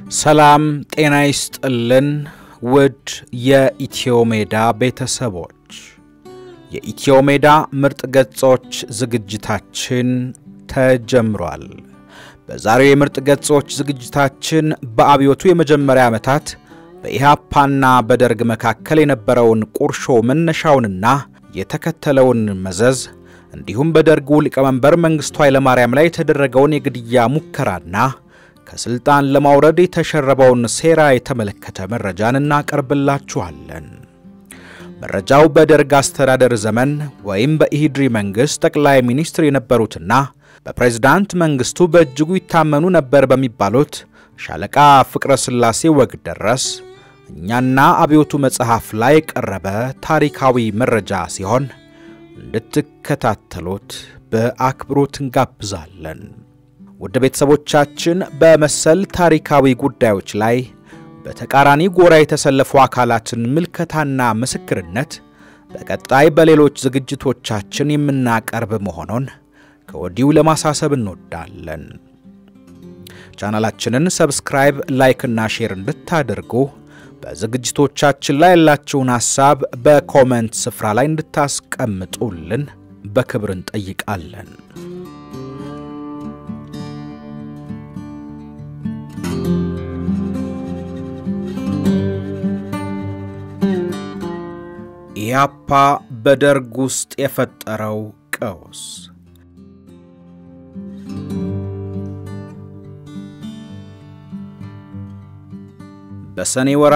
ሰላም ጤና ይስጥልን ውድ የኢትዮ ሜዳ ቤተሰቦች፣ የኢትዮ ሜዳ ምርጥ ገጾች ዝግጅታችን ተጀምሯል። በዛሬው የምርጥ ገጾች ዝግጅታችን በአብዮቱ የመጀመሪያ ዓመታት በኢህአፓና በደርግ መካከል የነበረውን ቁርሾ መነሻውንና የተከተለውን መዘዝ እንዲሁም በደርጉ ሊቀመንበር መንግሥቱ ኃይለማርያም ላይ የተደረገውን የግድያ ሙከራና ከሥልጣን ለማውረድ የተሸረበውን ሴራ የተመለከተ መረጃን እናቀርብላችኋለን። መረጃው በደርግ አስተዳደር ዘመን ወይም በኢሂድሪ መንግሥት ጠቅላይ ሚኒስትር የነበሩትና በፕሬዝዳንት መንግሥቱ በእጅጉ ይታመኑ ነበር በሚባሉት ሻለቃ ፍቅረ ሥላሴ ወግደረስ እኛና አብዮቱ መጽሐፍ ላይ የቀረበ ታሪካዊ መረጃ ሲሆን እንድትከታተሉት በአክብሮት እንጋብዛለን። ውድ ቤተሰቦቻችን በመሰል ታሪካዊ ጉዳዮች ላይ በተቃራኒ ጎራ የተሰለፉ አካላትን ምልከታና ምስክርነት በቀጣይ በሌሎች ዝግጅቶቻችን የምናቀርብ መሆኑን ከወዲሁ ለማሳሰብ እንወዳለን። ቻናላችንን ሰብስክራይብ፣ ላይክ እና ሼር እንድታደርጉ በዝግጅቶቻችን ላይ ያላችሁን ሐሳብ በኮመንት ስፍራ ላይ እንድታስቀምጡልን በክብር እንጠይቃለን። ኢህአፓ በደርግ ውስጥ የፈጠረው ቀውስ በሰኔ ወር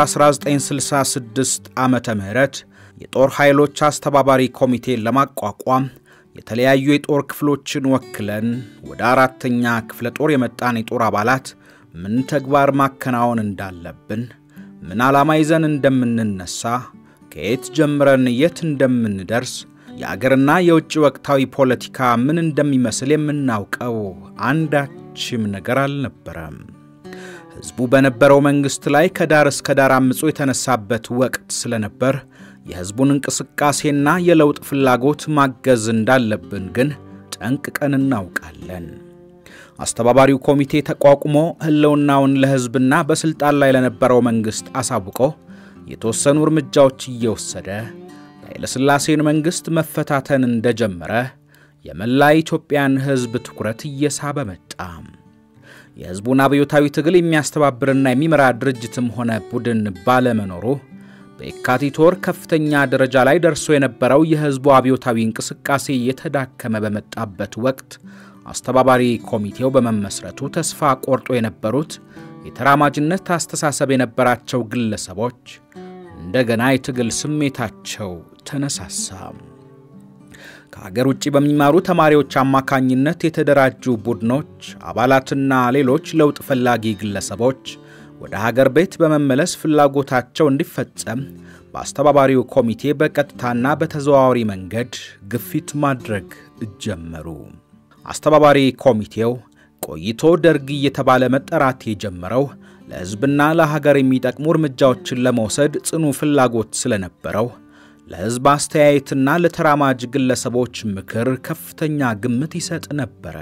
1966 ዓመተ ምህረት የጦር ኃይሎች አስተባባሪ ኮሚቴን ለማቋቋም የተለያዩ የጦር ክፍሎችን ወክለን ወደ አራተኛ ክፍለ ጦር የመጣን የጦር አባላት ምን ተግባር ማከናወን እንዳለብን፣ ምን ዓላማ ይዘን እንደምንነሳ፣ ከየት ጀምረን የት እንደምንደርስ፣ የአገርና የውጭ ወቅታዊ ፖለቲካ ምን እንደሚመስል የምናውቀው አንዳችም ነገር አልነበረም። ሕዝቡ በነበረው መንግሥት ላይ ከዳር እስከ ዳር አምጾ የተነሳበት ወቅት ስለነበር የሕዝቡን እንቅስቃሴና የለውጥ ፍላጎት ማገዝ እንዳለብን ግን ጠንቅቀን እናውቃለን። አስተባባሪው ኮሚቴ ተቋቁሞ ሕልውናውን ለሕዝብና በሥልጣን ላይ ለነበረው መንግሥት አሳውቆ የተወሰኑ እርምጃዎች እየወሰደ የኃይለሥላሴን መንግሥት መፈታተን እንደጀመረ የመላ ኢትዮጵያን ሕዝብ ትኩረት እየሳበ መጣ። የሕዝቡን አብዮታዊ ትግል የሚያስተባብርና የሚመራ ድርጅትም ሆነ ቡድን ባለመኖሩ በየካቲት ወር ከፍተኛ ደረጃ ላይ ደርሶ የነበረው የሕዝቡ አብዮታዊ እንቅስቃሴ የተዳከመ በመጣበት ወቅት አስተባባሪ ኮሚቴው በመመስረቱ ተስፋ ቆርጦ የነበሩት የተራማጅነት አስተሳሰብ የነበራቸው ግለሰቦች እንደገና የትግል ስሜታቸው ተነሳሳ። ከሀገር ውጭ በሚማሩ ተማሪዎች አማካኝነት የተደራጁ ቡድኖች አባላትና ሌሎች ለውጥ ፈላጊ ግለሰቦች ወደ ሀገር ቤት በመመለስ ፍላጎታቸው እንዲፈጸም በአስተባባሪው ኮሚቴ በቀጥታና በተዘዋዋሪ መንገድ ግፊት ማድረግ ጀመሩ። አስተባባሪ ኮሚቴው ቆይቶ ደርግ እየተባለ መጠራት የጀመረው ለሕዝብና ለሀገር የሚጠቅሙ እርምጃዎችን ለመውሰድ ጽኑ ፍላጎት ስለነበረው ለሕዝብ አስተያየትና ለተራማጅ ግለሰቦች ምክር ከፍተኛ ግምት ይሰጥ ነበረ።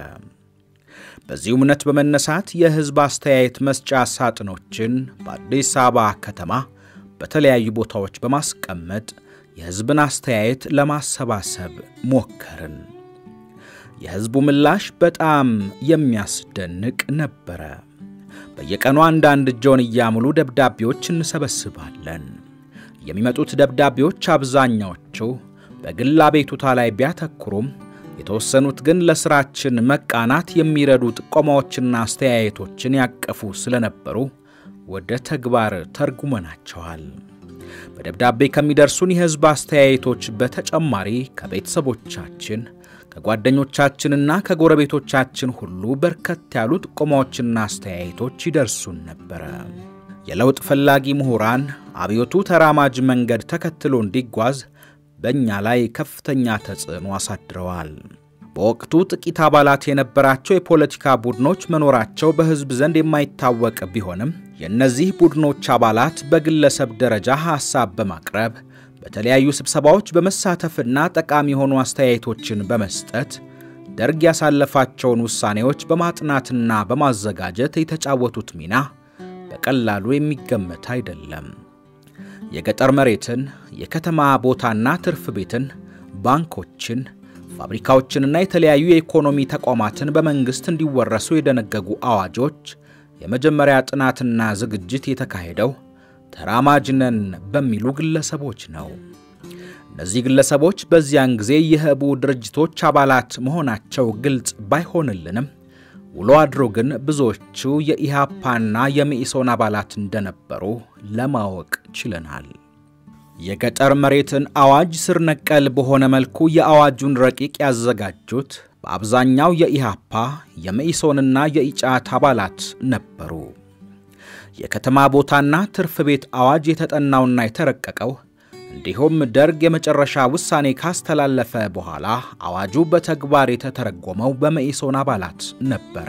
በዚህ እምነት በመነሳት የሕዝብ አስተያየት መስጫ ሳጥኖችን በአዲስ አበባ ከተማ በተለያዩ ቦታዎች በማስቀመጥ የሕዝብን አስተያየት ለማሰባሰብ ሞከርን። የሕዝቡ ምላሽ በጣም የሚያስደንቅ ነበረ። በየቀኑ አንዳንድ ጆንያ ሙሉ ደብዳቤዎች እንሰበስባለን። የሚመጡት ደብዳቤዎች አብዛኛዎቹ በግል አቤቱታ ላይ ቢያተኩሩም የተወሰኑት ግን ለሥራችን መቃናት የሚረዱ ጥቆማዎችና አስተያየቶችን ያቀፉ ስለነበሩ ወደ ተግባር ተርጉመናቸዋል። በደብዳቤ ከሚደርሱን የሕዝብ አስተያየቶች በተጨማሪ ከቤተሰቦቻችን ከጓደኞቻችንና ከጎረቤቶቻችን ሁሉ በርከት ያሉ ጥቆማዎችና አስተያየቶች ይደርሱን ነበረ። የለውጥ ፈላጊ ምሁራን አብዮቱ ተራማጅ መንገድ ተከትሎ እንዲጓዝ በእኛ ላይ ከፍተኛ ተጽዕኖ አሳድረዋል። በወቅቱ ጥቂት አባላት የነበራቸው የፖለቲካ ቡድኖች መኖራቸው በሕዝብ ዘንድ የማይታወቅ ቢሆንም የእነዚህ ቡድኖች አባላት በግለሰብ ደረጃ ሐሳብ በማቅረብ በተለያዩ ስብሰባዎች በመሳተፍና ጠቃሚ የሆኑ አስተያየቶችን በመስጠት ደርግ ያሳለፋቸውን ውሳኔዎች በማጥናትና በማዘጋጀት የተጫወቱት ሚና በቀላሉ የሚገመት አይደለም። የገጠር መሬትን፣ የከተማ ቦታና ትርፍ ቤትን፣ ባንኮችን፣ ፋብሪካዎችንና የተለያዩ የኢኮኖሚ ተቋማትን በመንግሥት እንዲወረሱ የደነገጉ አዋጆች የመጀመሪያ ጥናትና ዝግጅት የተካሄደው ተራማጅ ነን በሚሉ ግለሰቦች ነው። እነዚህ ግለሰቦች በዚያን ጊዜ የህቡ ድርጅቶች አባላት መሆናቸው ግልጽ ባይሆንልንም ውሎ አድሮ ግን ብዙዎቹ የኢሃፓና የመኢሶን አባላት እንደነበሩ ለማወቅ ችለናል። የገጠር መሬትን አዋጅ ስር ነቀል በሆነ መልኩ የአዋጁን ረቂቅ ያዘጋጁት በአብዛኛው የኢሃፓ የመኢሶንና የኢጫት አባላት ነበሩ። የከተማ ቦታና ትርፍ ቤት አዋጅ የተጠናውና የተረቀቀው እንዲሁም ደርግ የመጨረሻ ውሳኔ ካስተላለፈ በኋላ አዋጁ በተግባር የተተረጎመው በመኢሶን አባላት ነበረ።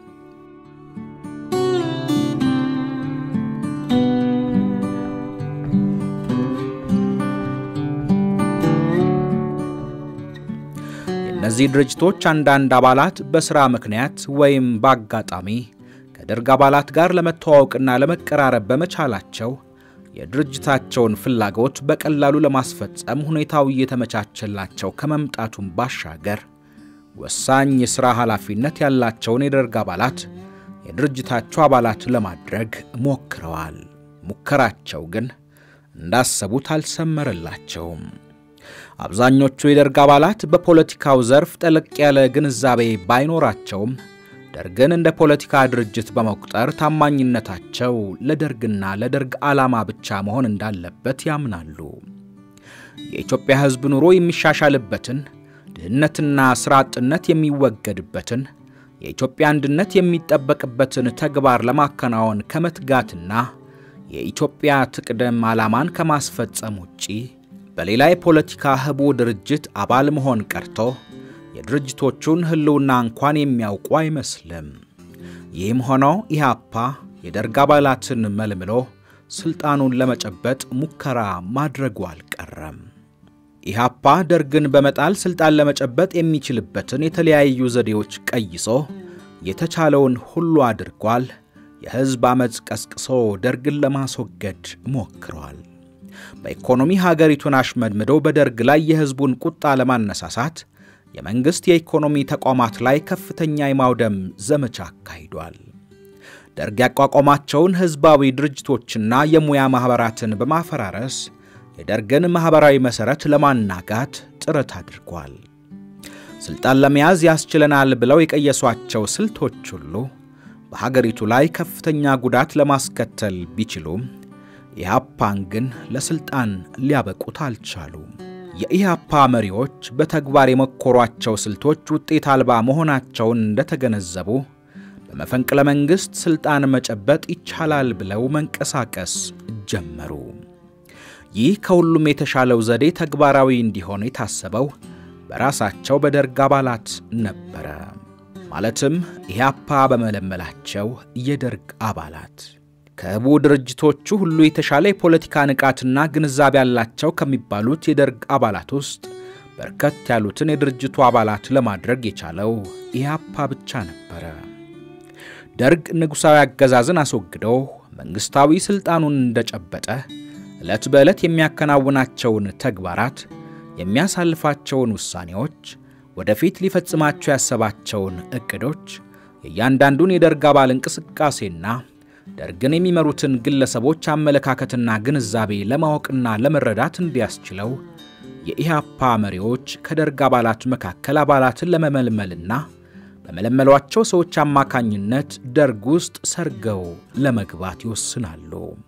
የእነዚህ ድርጅቶች አንዳንድ አባላት በሥራ ምክንያት ወይም በአጋጣሚ ከደርግ አባላት ጋር ለመተዋወቅና ለመቀራረብ በመቻላቸው የድርጅታቸውን ፍላጎት በቀላሉ ለማስፈጸም ሁኔታው እየተመቻቸላቸው ከመምጣቱም ባሻገር ወሳኝ የሥራ ኃላፊነት ያላቸውን የደርግ አባላት የድርጅታቸው አባላት ለማድረግ ሞክረዋል። ሙከራቸው ግን እንዳሰቡት አልሰመረላቸውም። አብዛኞቹ የደርግ አባላት በፖለቲካው ዘርፍ ጠለቅ ያለ ግንዛቤ ባይኖራቸውም ደርግን እንደ ፖለቲካ ድርጅት በመቁጠር ታማኝነታቸው ለደርግና ለደርግ ዓላማ ብቻ መሆን እንዳለበት ያምናሉ። የኢትዮጵያ ሕዝብ ኑሮ የሚሻሻልበትን፣ ድህነትና ሥራ አጥነት የሚወገድበትን፣ የኢትዮጵያ አንድነት የሚጠበቅበትን ተግባር ለማከናወን ከመትጋትና የኢትዮጵያ ትቅደም ዓላማን ከማስፈጸም ውጪ በሌላ የፖለቲካ ህቡ ድርጅት አባል መሆን ቀርቶ የድርጅቶቹን ህልውና እንኳን የሚያውቁ አይመስልም። ይህም ሆኖ ኢህአፓ የደርግ አባላትን መልምሎ ሥልጣኑን ለመጨበጥ ሙከራ ማድረጉ አልቀረም። ኢህአፓ ደርግን በመጣል ሥልጣን ለመጨበጥ የሚችልበትን የተለያዩ ዘዴዎች ቀይሶ የተቻለውን ሁሉ አድርጓል። የሕዝብ ዓመፅ ቀስቅሶ ደርግን ለማስወገድ ሞክሯል። በኢኮኖሚ ሀገሪቱን አሽመድምዶ በደርግ ላይ የሕዝቡን ቁጣ ለማነሳሳት የመንግሥት የኢኮኖሚ ተቋማት ላይ ከፍተኛ የማውደም ዘመቻ አካሂዷል። ደርግ ያቋቋማቸውን ሕዝባዊ ድርጅቶችና የሙያ ማኅበራትን በማፈራረስ የደርግን ማኅበራዊ መሠረት ለማናጋት ጥረት አድርጓል። ሥልጣን ለመያዝ ያስችለናል ብለው የቀየሷቸው ስልቶች ሁሉ በሀገሪቱ ላይ ከፍተኛ ጉዳት ለማስከተል ቢችሉም ኢህአፓን ግን ለሥልጣን ሊያበቁት አልቻሉም። የኢህአፓ መሪዎች በተግባር የመኮሯቸው ስልቶች ውጤት አልባ መሆናቸውን እንደተገነዘቡ በመፈንቅለ መንግሥት ሥልጣን መጨበጥ ይቻላል ብለው መንቀሳቀስ ጀመሩ። ይህ ከሁሉም የተሻለው ዘዴ ተግባራዊ እንዲሆን የታሰበው በራሳቸው በደርግ አባላት ነበረ። ማለትም ኢህአፓ በመለመላቸው የደርግ አባላት ከህቡ ድርጅቶቹ ሁሉ የተሻለ የፖለቲካ ንቃትና ግንዛቤ ያላቸው ከሚባሉት የደርግ አባላት ውስጥ በርከት ያሉትን የድርጅቱ አባላት ለማድረግ የቻለው ኢህአፓ ብቻ ነበረ። ደርግ ንጉሣዊ አገዛዝን አስወግዶ መንግሥታዊ ሥልጣኑን እንደጨበጠ ዕለት በዕለት የሚያከናውናቸውን ተግባራት፣ የሚያሳልፋቸውን ውሳኔዎች፣ ወደፊት ሊፈጽማቸው ያሰባቸውን ዕቅዶች፣ የእያንዳንዱን የደርግ አባል እንቅስቃሴና ደርግን የሚመሩትን ግለሰቦች አመለካከትና ግንዛቤ ለማወቅና ለመረዳት እንዲያስችለው የኢህአፓ መሪዎች ከደርግ አባላት መካከል አባላትን ለመመልመልና በመለመሏቸው ሰዎች አማካኝነት ደርግ ውስጥ ሰርገው ለመግባት ይወስናሉ።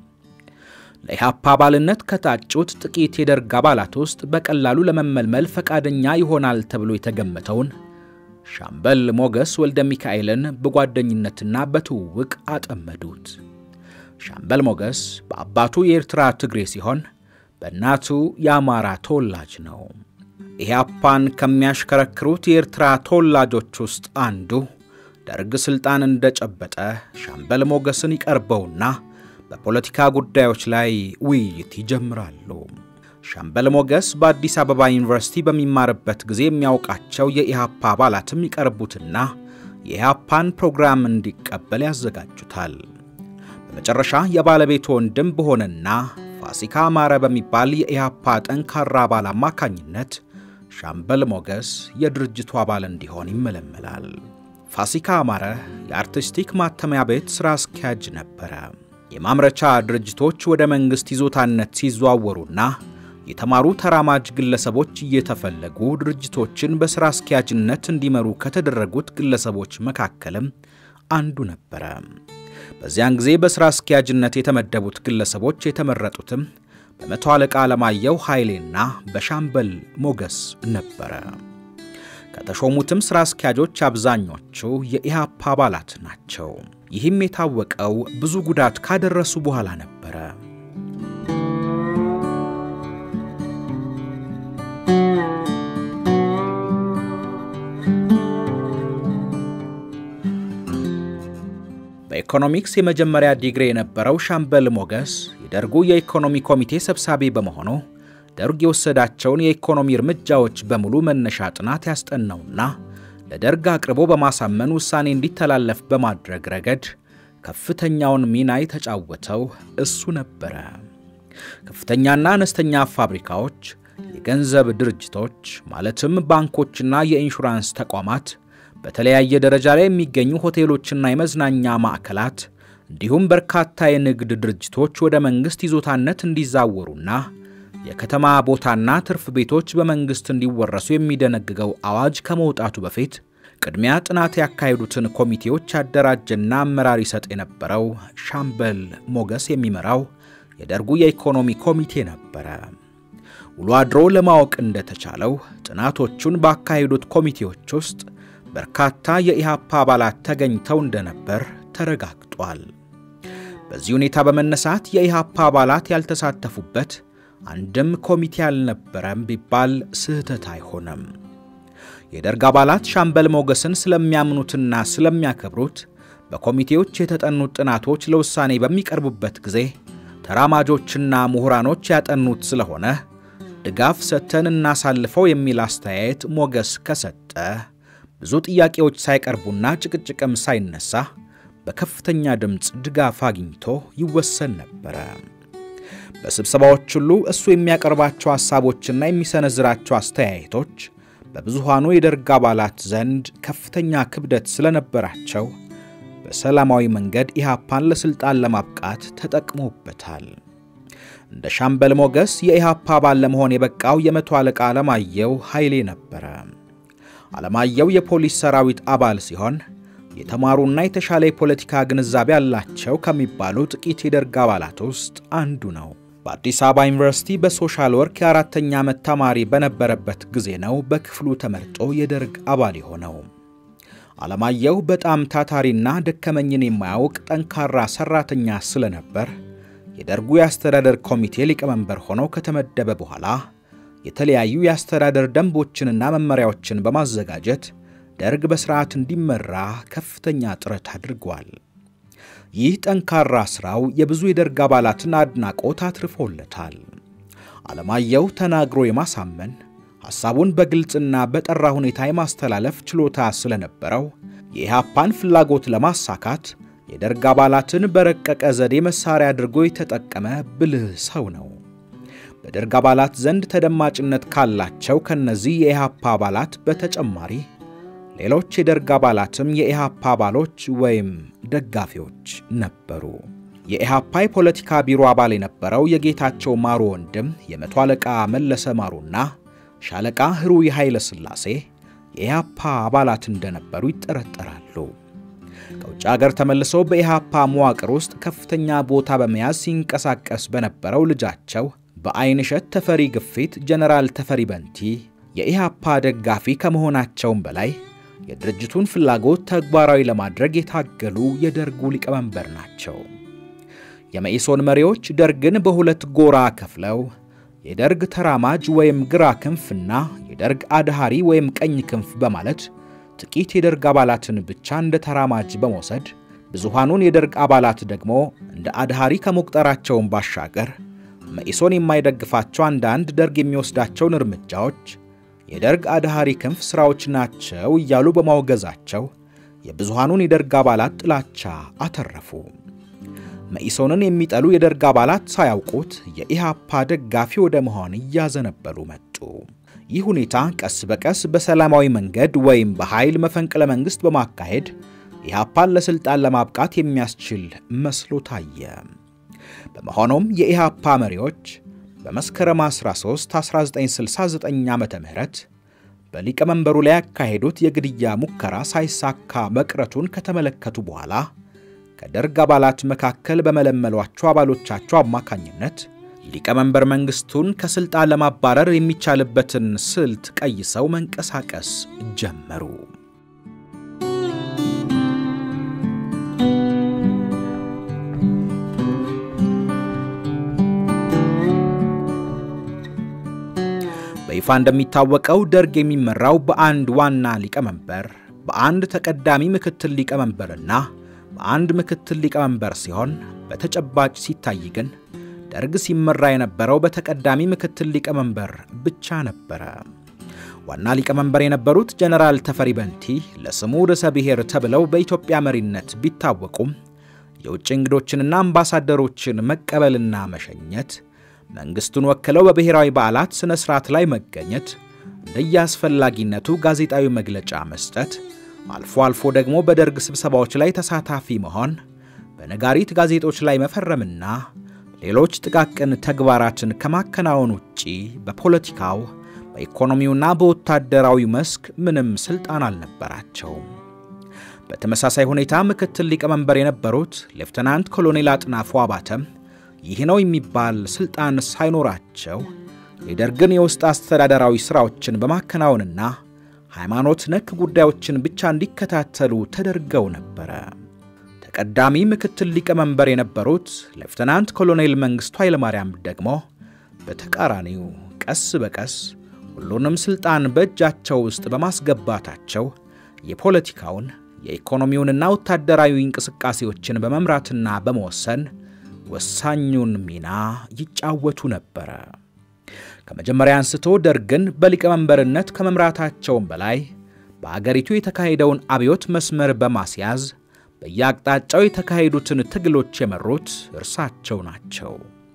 ለኢህአፓ አባልነት ከታጩት ጥቂት የደርግ አባላት ውስጥ በቀላሉ ለመመልመል ፈቃደኛ ይሆናል ተብሎ የተገመተውን ሻምበል ሞገስ ወልደ ሚካኤልን በጓደኝነትና በትውውቅ አጠመዱት። ሻምበል ሞገስ በአባቱ የኤርትራ ትግሬ ሲሆን በእናቱ የአማራ ተወላጅ ነው። ኢህአፓን ከሚያሽከረክሩት የኤርትራ ተወላጆች ውስጥ አንዱ ደርግ ሥልጣን እንደጨበጠ ሻምበል ሞገስን ይቀርበውና በፖለቲካ ጉዳዮች ላይ ውይይት ይጀምራሉ። ሻምበል ሞገስ በአዲስ አበባ ዩኒቨርሲቲ በሚማርበት ጊዜ የሚያውቃቸው የኢህአፓ አባላትም ይቀርቡትና የኢህአፓን ፕሮግራም እንዲቀበል ያዘጋጁታል። በመጨረሻ የባለቤቱ ወንድም በሆነና ፋሲካ አማረ በሚባል የኢህአፓ ጠንካራ አባል አማካኝነት ሻምበል ሞገስ የድርጅቱ አባል እንዲሆን ይመለመላል። ፋሲካ አማረ የአርቲስቲክ ማተሚያ ቤት ሥራ አስኪያጅ ነበረ። የማምረቻ ድርጅቶች ወደ መንግሥት ይዞታነት ሲዘዋወሩና የተማሩ ተራማጅ ግለሰቦች እየተፈለጉ ድርጅቶችን በሥራ አስኪያጅነት እንዲመሩ ከተደረጉት ግለሰቦች መካከልም አንዱ ነበረ። በዚያን ጊዜ በሥራ አስኪያጅነት የተመደቡት ግለሰቦች የተመረጡትም በመቶ አለቃ አለማየሁ ኃይሌና በሻምበል ሞገስ ነበረ። ከተሾሙትም ሥራ አስኪያጆች አብዛኞቹ የኢህአፓ አባላት ናቸው። ይህም የታወቀው ብዙ ጉዳት ካደረሱ በኋላ ነበረ። በኢኮኖሚክስ የመጀመሪያ ዲግሪ የነበረው ሻምበል ሞገስ የደርጉ የኢኮኖሚ ኮሚቴ ሰብሳቢ በመሆኑ ደርግ የወሰዳቸውን የኢኮኖሚ እርምጃዎች በሙሉ መነሻ ጥናት ያስጠናውና ለደርግ አቅርቦ በማሳመን ውሳኔ እንዲተላለፍ በማድረግ ረገድ ከፍተኛውን ሚና የተጫወተው እሱ ነበረ። ከፍተኛና አነስተኛ ፋብሪካዎች፣ የገንዘብ ድርጅቶች ማለትም ባንኮችና የኢንሹራንስ ተቋማት በተለያየ ደረጃ ላይ የሚገኙ ሆቴሎችና የመዝናኛ ማዕከላት እንዲሁም በርካታ የንግድ ድርጅቶች ወደ መንግሥት ይዞታነት እንዲዛወሩና የከተማ ቦታና ትርፍ ቤቶች በመንግሥት እንዲወረሱ የሚደነግገው አዋጅ ከመውጣቱ በፊት ቅድሚያ ጥናት ያካሄዱትን ኮሚቴዎች ያደራጀና አመራር ይሰጥ የነበረው ሻምበል ሞገስ የሚመራው የደርጉ የኢኮኖሚ ኮሚቴ ነበረ። ውሎ አድሮ ለማወቅ እንደተቻለው ጥናቶቹን ባካሄዱት ኮሚቴዎች ውስጥ በርካታ የኢህአፓ አባላት ተገኝተው እንደነበር ተረጋግጧል። በዚህ ሁኔታ በመነሳት የኢህአፓ አባላት ያልተሳተፉበት አንድም ኮሚቴ አልነበረም ቢባል ስህተት አይሆንም። የደርግ አባላት ሻምበል ሞገስን ስለሚያምኑትና ስለሚያከብሩት በኮሚቴዎች የተጠኑት ጥናቶች ለውሳኔ በሚቀርቡበት ጊዜ ተራማጆችና ምሁራኖች ያጠኑት ስለሆነ ድጋፍ ሰጥተን እናሳልፈው የሚል አስተያየት ሞገስ ከሰጠ ብዙ ጥያቄዎች ሳይቀርቡና ጭቅጭቅም ሳይነሳ በከፍተኛ ድምፅ ድጋፍ አግኝቶ ይወሰን ነበረ። በስብሰባዎች ሁሉ እሱ የሚያቀርባቸው ሐሳቦችና የሚሰነዝራቸው አስተያየቶች በብዙሃኑ የደርግ አባላት ዘንድ ከፍተኛ ክብደት ስለነበራቸው በሰላማዊ መንገድ ኢህአፓን ለሥልጣን ለማብቃት ተጠቅሞበታል። እንደ ሻምበል ሞገስ የኢህአፓ አባል ለመሆን የበቃው የመቶ አለቃ አለማየሁ ኃይሌ ነበረ። አለማየሁ የፖሊስ ሰራዊት አባል ሲሆን የተማሩና የተሻለ የፖለቲካ ግንዛቤ ያላቸው ከሚባሉ ጥቂት የደርግ አባላት ውስጥ አንዱ ነው። በአዲስ አበባ ዩኒቨርሲቲ በሶሻል ወርክ የአራተኛ ዓመት ተማሪ በነበረበት ጊዜ ነው በክፍሉ ተመርጦ የደርግ አባል የሆነው። አለማየሁ በጣም ታታሪና ደከመኝን የማያውቅ ጠንካራ ሰራተኛ ስለነበር የደርጉ የአስተዳደር ኮሚቴ ሊቀመንበር ሆኖ ከተመደበ በኋላ የተለያዩ የአስተዳደር ደንቦችንና መመሪያዎችን በማዘጋጀት ደርግ በሥርዓት እንዲመራ ከፍተኛ ጥረት አድርጓል። ይህ ጠንካራ ሥራው የብዙ የደርግ አባላትን አድናቆት አትርፎለታል። አለማየሁ ተናግሮ የማሳመን ሐሳቡን በግልጽና በጠራ ሁኔታ የማስተላለፍ ችሎታ ስለነበረው የኢህአፓን ፍላጎት ለማሳካት የደርግ አባላትን በረቀቀ ዘዴ መሳሪያ አድርጎ የተጠቀመ ብልህ ሰው ነው። በደርግ አባላት ዘንድ ተደማጭነት ካላቸው ከነዚህ የኢህአፓ አባላት በተጨማሪ ሌሎች የደርግ አባላትም የኢህአፓ አባሎች ወይም ደጋፊዎች ነበሩ። የኢህአፓ የፖለቲካ ቢሮ አባል የነበረው የጌታቸው ማሩ ወንድም የመቶ አለቃ መለሰ ማሩና ሻለቃ ህሩይ ኃይለ ሥላሴ የኢህአፓ አባላት እንደነበሩ ይጠረጠራሉ። ከውጭ አገር ተመልሰው በኢህአፓ መዋቅር ውስጥ ከፍተኛ ቦታ በመያዝ ሲንቀሳቀስ በነበረው ልጃቸው በአይንሸት ተፈሪ ግፊት ጀነራል ተፈሪ በንቲ የኢህአፓ ደጋፊ ከመሆናቸውም በላይ የድርጅቱን ፍላጎት ተግባራዊ ለማድረግ የታገሉ የደርጉ ሊቀመንበር ናቸው። የመኢሶን መሪዎች ደርግን በሁለት ጎራ ከፍለው የደርግ ተራማጅ ወይም ግራ ክንፍና የደርግ አድሃሪ ወይም ቀኝ ክንፍ በማለት ጥቂት የደርግ አባላትን ብቻ እንደ ተራማጅ በመውሰድ ብዙሃኑን የደርግ አባላት ደግሞ እንደ አድሃሪ ከመቁጠራቸውን ባሻገር መኢሶን የማይደግፋቸው አንዳንድ ደርግ የሚወስዳቸውን እርምጃዎች የደርግ አድሃሪ ክንፍ ሥራዎች ናቸው እያሉ በማውገዛቸው የብዙሃኑን የደርግ አባላት ጥላቻ አተረፉ። መኢሶንን የሚጠሉ የደርግ አባላት ሳያውቁት የኢሃፓ ደጋፊ ወደ መሆን እያዘነበሉ መጡ። ይህ ሁኔታ ቀስ በቀስ በሰላማዊ መንገድ ወይም በኃይል መፈንቅለ መንግሥት በማካሄድ ኢሃፓን ለሥልጣን ለማብቃት የሚያስችል መስሎ ታየ። በመሆኑም የኢሃፓ መሪዎች በመስከረም 13 1969 ዓ ም በሊቀመንበሩ ላይ ያካሄዱት የግድያ ሙከራ ሳይሳካ መቅረቱን ከተመለከቱ በኋላ ከደርግ አባላት መካከል በመለመሏቸው አባሎቻቸው አማካኝነት ሊቀመንበር መንግሥቱን ከሥልጣን ለማባረር የሚቻልበትን ስልት ቀይሰው መንቀሳቀስ ጀመሩ። በይፋ እንደሚታወቀው ደርግ የሚመራው በአንድ ዋና ሊቀመንበር፣ በአንድ ተቀዳሚ ምክትል ሊቀመንበርና በአንድ ምክትል ሊቀመንበር ሲሆን በተጨባጭ ሲታይ ግን ደርግ ሲመራ የነበረው በተቀዳሚ ምክትል ሊቀመንበር ብቻ ነበረ። ዋና ሊቀመንበር የነበሩት ጀነራል ተፈሪ በንቲ ለስሙ ርዕሰ ብሔር ተብለው በኢትዮጵያ መሪነት ቢታወቁም የውጭ እንግዶችንና አምባሳደሮችን መቀበልና መሸኘት፣ መንግሥቱን ወክለው በብሔራዊ በዓላት ሥነ ሥርዓት ላይ መገኘት፣ እንደየአስፈላጊነቱ ጋዜጣዊ መግለጫ መስጠት፣ አልፎ አልፎ ደግሞ በደርግ ስብሰባዎች ላይ ተሳታፊ መሆን፣ በነጋሪት ጋዜጦች ላይ መፈረምና ሌሎች ጥቃቅን ተግባራትን ከማከናወን ውጪ በፖለቲካው በኢኮኖሚውና በወታደራዊ መስክ ምንም ሥልጣን አልነበራቸውም። በተመሳሳይ ሁኔታ ምክትል ሊቀመንበር የነበሩት ሌፍተናንት ኮሎኔል አጥናፉ አባተም ይህ ነው የሚባል ሥልጣን ሳይኖራቸው የደርግን የውስጥ አስተዳደራዊ ሥራዎችን በማከናወንና ሃይማኖት ነክ ጉዳዮችን ብቻ እንዲከታተሉ ተደርገው ነበረ። ተቀዳሚ ምክትል ሊቀመንበር የነበሩት ሌፍተናንት ኮሎኔል መንግሥቱ ኃይለማርያም ደግሞ በተቃራኒው ቀስ በቀስ ሁሉንም ሥልጣን በእጃቸው ውስጥ በማስገባታቸው የፖለቲካውን የኢኮኖሚውንና ወታደራዊ እንቅስቃሴዎችን በመምራትና በመወሰን ወሳኙን ሚና ይጫወቱ ነበረ። ከመጀመሪያ አንስቶ ደርግን በሊቀመንበርነት ከመምራታቸውም በላይ በአገሪቱ የተካሄደውን አብዮት መስመር በማስያዝ በየአቅጣጫው የተካሄዱትን ትግሎች የመሩት እርሳቸው ናቸው።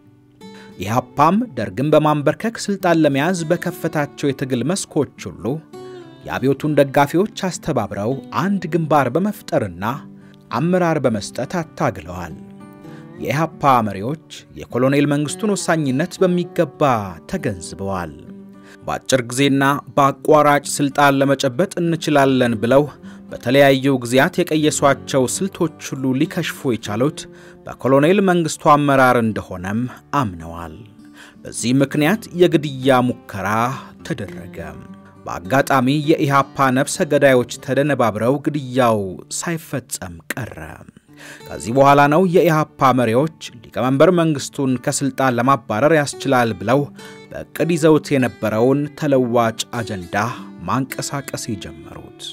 ኢህአፓም ደርግን በማንበርከክ ሥልጣን ለመያዝ በከፈታቸው የትግል መስኮች ሁሉ የአብዮቱን ደጋፊዎች አስተባብረው አንድ ግንባር በመፍጠርና አመራር በመስጠት አታግለዋል። የኢህአፓ መሪዎች የኮሎኔል መንግሥቱን ወሳኝነት በሚገባ ተገንዝበዋል። በአጭር ጊዜና በአቋራጭ ሥልጣን ለመጨበጥ እንችላለን ብለው በተለያዩ ጊዜያት የቀየሷቸው ስልቶች ሁሉ ሊከሽፉ የቻሉት በኮሎኔል መንግሥቱ አመራር እንደሆነም አምነዋል። በዚህ ምክንያት የግድያ ሙከራ ተደረገ። በአጋጣሚ የኢሃፓ ነፍሰ ገዳዮች ተደነባብረው ግድያው ሳይፈጸም ቀረ። ከዚህ በኋላ ነው የኢሃፓ መሪዎች ሊቀመንበር መንግሥቱን ከሥልጣን ለማባረር ያስችላል ብለው በዕቅድ ይዘውት የነበረውን ተለዋጭ አጀንዳ ማንቀሳቀስ የጀመሩት።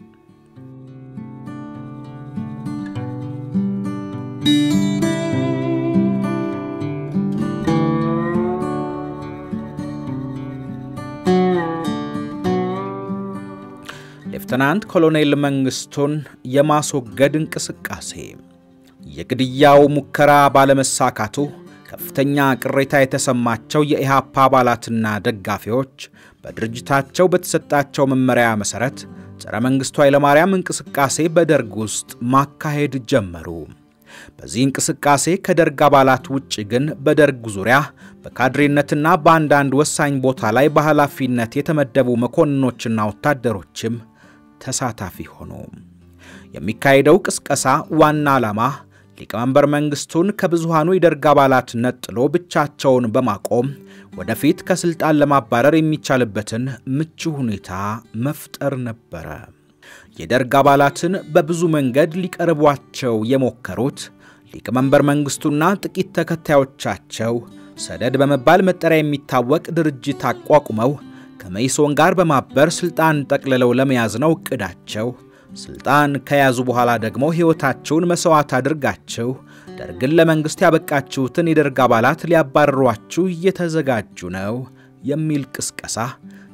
ሌፍተናንት ኮሎኔል መንግሥቱን የማስወገድ እንቅስቃሴ የግድያው ሙከራ ባለመሳካቱ ከፍተኛ ቅሬታ የተሰማቸው የኢሃፓ አባላትና ደጋፊዎች በድርጅታቸው በተሰጣቸው መመሪያ መሠረት ጸረ መንግሥቱ ኃይለማርያም እንቅስቃሴ በደርግ ውስጥ ማካሄድ ጀመሩ። በዚህ እንቅስቃሴ ከደርግ አባላት ውጭ ግን በደርግ ዙሪያ በካድሬነትና በአንዳንድ ወሳኝ ቦታ ላይ በኃላፊነት የተመደቡ መኮንኖችና ወታደሮችም ተሳታፊ ሆኑ። የሚካሄደው ቅስቀሳ ዋና ዓላማ ሊቀመንበር መንግሥቱን ከብዙሃኑ የደርግ አባላት ነጥሎ ብቻቸውን በማቆም ወደፊት ከሥልጣን ለማባረር የሚቻልበትን ምቹ ሁኔታ መፍጠር ነበረ። የደርግ አባላትን በብዙ መንገድ ሊቀርቧቸው የሞከሩት ሊቀመንበር መንግሥቱና ጥቂት ተከታዮቻቸው ሰደድ በመባል መጠሪያ የሚታወቅ ድርጅት አቋቁመው ከመኢሶን ጋር በማበር ሥልጣን ጠቅልለው ለመያዝ ነው ዕቅዳቸው። ሥልጣን ከያዙ በኋላ ደግሞ ሕይወታቸውን መሥዋዕት አድርጋችሁ ደርግን ለመንግሥት ያበቃችሁትን የደርግ አባላት ሊያባርሯችሁ እየተዘጋጁ ነው የሚል ቅስቀሳ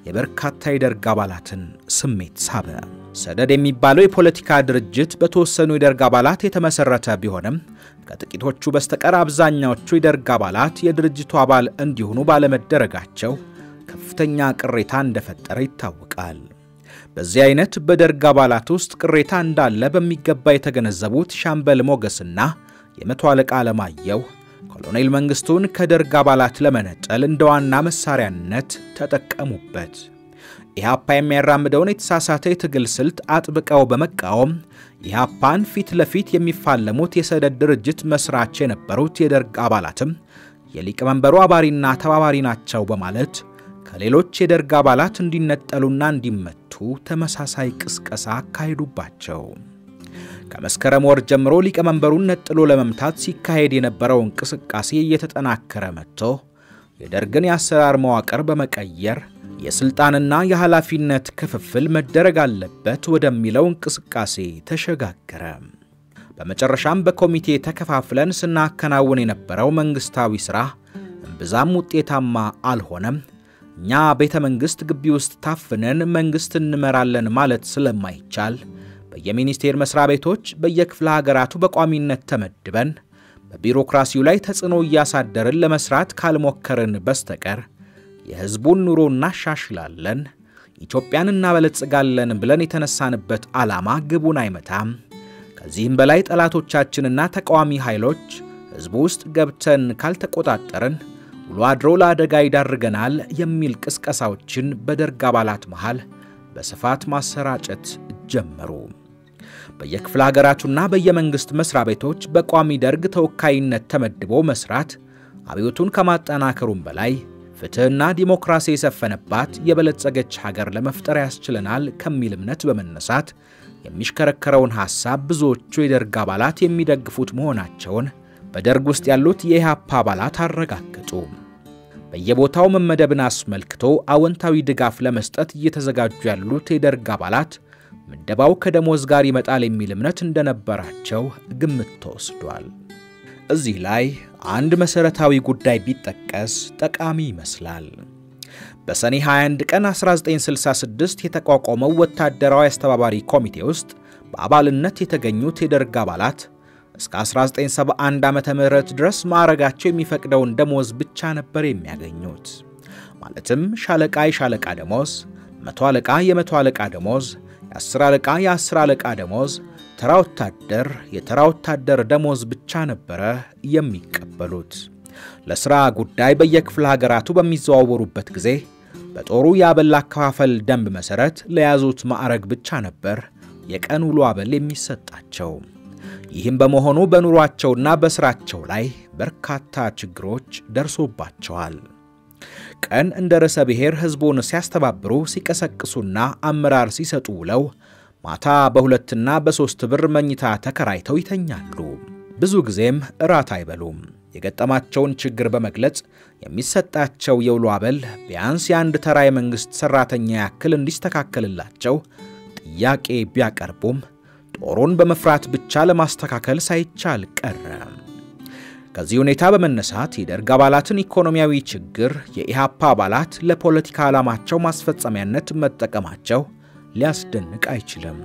የበርካታ የደርግ አባላትን ስሜት ሳበ። ሰደድ የሚባለው የፖለቲካ ድርጅት በተወሰኑ የደርግ አባላት የተመሠረተ ቢሆንም ከጥቂቶቹ በስተቀር አብዛኛዎቹ የደርግ አባላት የድርጅቱ አባል እንዲሆኑ ባለመደረጋቸው ከፍተኛ ቅሬታ እንደፈጠረ ይታወቃል። በዚህ አይነት በደርግ አባላት ውስጥ ቅሬታ እንዳለ በሚገባ የተገነዘቡት ሻምበል ሞገስና የመቶ አለቃ አለማየሁ ኮሎኔል መንግስቱን ከደርግ አባላት ለመነጠል እንደ ዋና መሳሪያነት ተጠቀሙበት። ኢህአፓ የሚያራምደውን የተሳሳተ የትግል ስልት አጥብቀው በመቃወም ኢህአፓን ፊት ለፊት የሚፋለሙት የሰደድ ድርጅት መስራች የነበሩት የደርግ አባላትም የሊቀመንበሩ አባሪና ተባባሪ ናቸው በማለት ከሌሎች የደርግ አባላት እንዲነጠሉና እንዲመቱ ተመሳሳይ ቅስቀሳ አካሄዱባቸው። ከመስከረም ወር ጀምሮ ሊቀመንበሩን ነጥሎ ለመምታት ሲካሄድ የነበረው እንቅስቃሴ እየተጠናከረ መጥቶ የደርግን የአሰራር መዋቅር በመቀየር የሥልጣንና የኃላፊነት ክፍፍል መደረግ አለበት ወደሚለው እንቅስቃሴ ተሸጋገረ። በመጨረሻም በኮሚቴ ተከፋፍለን ስናከናውን የነበረው መንግሥታዊ ሥራ እምብዛም ውጤታማ አልሆነም። እኛ ቤተ መንግሥት ግቢ ውስጥ ታፍነን መንግሥት እንመራለን ማለት ስለማይቻል በየሚኒስቴር መስሪያ ቤቶች በየክፍለ ሀገራቱ በቋሚነት ተመድበን በቢሮክራሲው ላይ ተጽዕኖ እያሳደርን ለመስራት ካልሞከርን በስተቀር የሕዝቡን ኑሮ እናሻሽላለን፣ ኢትዮጵያን እናበለጽጋለን ብለን የተነሳንበት ዓላማ ግቡን አይመታም። ከዚህም በላይ ጠላቶቻችንና ተቃዋሚ ኃይሎች ሕዝቡ ውስጥ ገብተን ካልተቆጣጠርን ውሎ አድሮ ለአደጋ ይዳርገናል የሚል ቅስቀሳዎችን በደርግ አባላት መሃል በስፋት ማሰራጨት ጀመሩ። በየክፍለ ሀገራቱና በየመንግሥት መሥሪያ ቤቶች በቋሚ ደርግ ተወካይነት ተመድቦ መስራት አብዮቱን ከማጠናከሩም በላይ ፍትሕና ዲሞክራሲ የሰፈነባት የበለጸገች ሀገር ለመፍጠር ያስችለናል ከሚል እምነት በመነሳት የሚሽከረከረውን ሐሳብ ብዙዎቹ የደርግ አባላት የሚደግፉት መሆናቸውን በደርግ ውስጥ ያሉት የኢህአፓ አባላት አረጋገጡ። በየቦታው መመደብን አስመልክቶ አዎንታዊ ድጋፍ ለመስጠት እየተዘጋጁ ያሉት የደርግ አባላት ምደባው ከደሞዝ ጋር ይመጣል የሚል እምነት እንደነበራቸው ግምት ተወስዷል። እዚህ ላይ አንድ መሠረታዊ ጉዳይ ቢጠቀስ ጠቃሚ ይመስላል። በሰኔ 21 ቀን 1966 የተቋቋመው ወታደራዊ አስተባባሪ ኮሚቴ ውስጥ በአባልነት የተገኙት የደርግ አባላት እስከ 1971 ዓመተ ምህረት ድረስ ማዕረጋቸው የሚፈቅደውን ደሞዝ ብቻ ነበር የሚያገኙት። ማለትም ሻለቃ የሻለቃ ደሞዝ፣ መቶ አለቃ የመቶ አለቃ ደሞዝ፣ የአስር አለቃ የአስር አለቃ ደሞዝ፣ ተራ ወታደር የተራ ወታደር ደሞዝ ብቻ ነበረ የሚቀበሉት። ለሥራ ጉዳይ በየክፍለ ሀገራቱ በሚዘዋወሩበት ጊዜ በጦሩ የአበል አከፋፈል ደንብ መሠረት ለያዙት ማዕረግ ብቻ ነበር የቀን ውሎ አበል የሚሰጣቸው። ይህም በመሆኑ በኑሯቸውና በሥራቸው ላይ በርካታ ችግሮች ደርሶባቸዋል። ቀን እንደ ርዕሰ ብሔር ሕዝቡን ሲያስተባብሩ ሲቀሰቅሱና አመራር ሲሰጡ ውለው ማታ በሁለትና በሦስት ብር መኝታ ተከራይተው ይተኛሉ። ብዙ ጊዜም እራት አይበሉም። የገጠማቸውን ችግር በመግለጽ የሚሰጣቸው የውሎ አበል ቢያንስ የአንድ ተራ የመንግሥት ሠራተኛ ያክል እንዲስተካከልላቸው ጥያቄ ቢያቀርቡም ጦሩን በመፍራት ብቻ ለማስተካከል ሳይቻል ቀረ። ከዚህ ሁኔታ በመነሳት የደርግ አባላትን ኢኮኖሚያዊ ችግር የኢህአፓ አባላት ለፖለቲካ ዓላማቸው ማስፈጸሚያነት መጠቀማቸው ሊያስደንቅ አይችልም።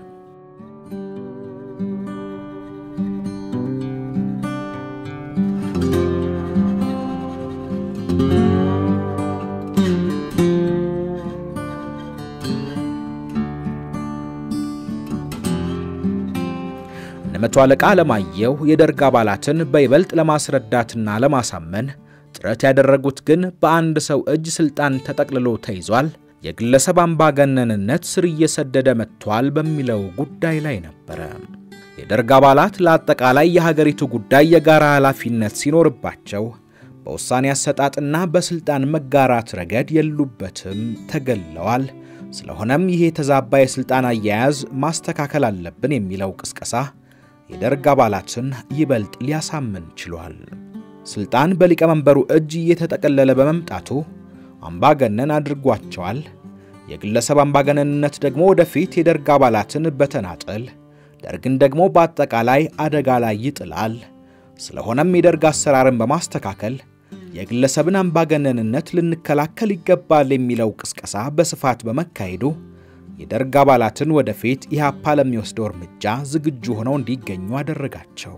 መቶ አለቃ አለማየሁ የደርግ አባላትን በይበልጥ ለማስረዳትና ለማሳመን ጥረት ያደረጉት ግን በአንድ ሰው እጅ ስልጣን ተጠቅልሎ ተይዟል፣ የግለሰብ አምባገነንነት ስር እየሰደደ መጥቷል በሚለው ጉዳይ ላይ ነበረ። የደርግ አባላት ለአጠቃላይ የሀገሪቱ ጉዳይ የጋራ ኃላፊነት ሲኖርባቸው በውሳኔ አሰጣጥና በስልጣን መጋራት ረገድ የሉበትም፣ ተገለዋል። ስለሆነም ይሄ የተዛባ የስልጣን አያያዝ ማስተካከል አለብን የሚለው ቅስቀሳ የደርግ አባላትን ይበልጥ ሊያሳምን ችሏል። ስልጣን በሊቀመንበሩ እጅ እየተጠቀለለ በመምጣቱ አምባገነን አድርጓቸዋል። የግለሰብ አምባገነንነት ደግሞ ወደፊት የደርግ አባላትን በተናጠል ደርግን ደግሞ በአጠቃላይ አደጋ ላይ ይጥላል። ስለሆነም የደርግ አሰራርን በማስተካከል የግለሰብን አምባገነንነት ልንከላከል ይገባል የሚለው ቅስቀሳ በስፋት በመካሄዱ የደርግ አባላትን ወደፊት ኢህአፓ ለሚወስደው እርምጃ ዝግጁ ሆነው እንዲገኙ አደረጋቸው።